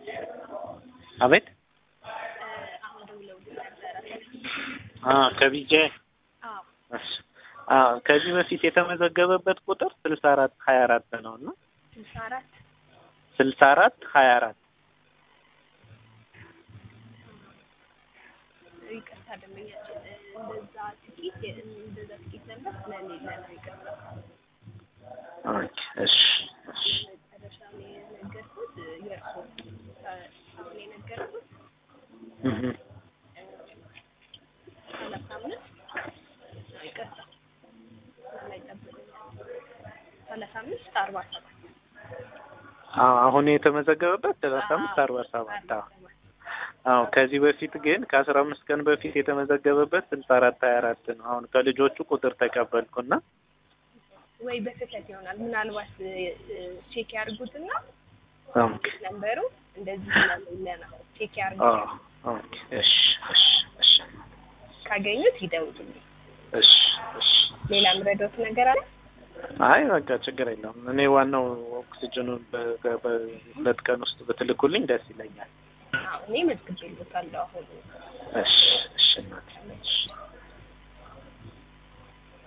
አቤት አሁን ደውለውልኝ ነበረ። አ ከቢጄ አዎ እሺ አ ከዚህ በፊት የተመዘገበበት ቁጥር ስልሳ አራት ሀያ አራት ነው እና ስልሳ አራት ስልሳ አራት ሀያ አራት ይቅርታ ደንበኛችን እንደዛ ጥቂት እንደዛ ጥቂት ነበር ስለሌለ ነው ይቅርታ። ኦኬ እሺ እሺ መጨረሻ ላይ የነገርኩት የእርሶ አሁን የነገርኩት እህ ሰላሳ አምስት ይቅርታ ላይ ጠብቁኛል። ሰላሳ አምስት አርባ ሰባት አዎ አሁን የተመዘገበበት ሰላሳ አምስት አርባ ሰባት አዎ አዎ ከዚህ በፊት ግን ከአስራ አምስት ቀን በፊት የተመዘገበበት ስልሳ አራት ሀያ አራት ነው። አሁን ከልጆቹ ቁጥር ተቀበልኩና ወይ በስህተት ይሆናል ምናልባት ቼክ ያድርጉትና ኦኬ ነንበሩ እንደዚህ ስለሌለ ነው ቼክ ኦ ያድርጉት። ኦኬ እሺ እሺ እሺ ካገኙት ይደውሉልኝ። እሺ እሺ ሌላ ምረዳት ነገር አለ? አይ በቃ ችግር የለውም። እኔ ዋናው ኦክሲጅኑን በ- በሁለት ቀን ውስጥ ብትልኩልኝ ደስ ይለኛል። አዎ እኔ መዝግቤልዎታለሁ አሁን እሺ እሺ እናቴ እሺ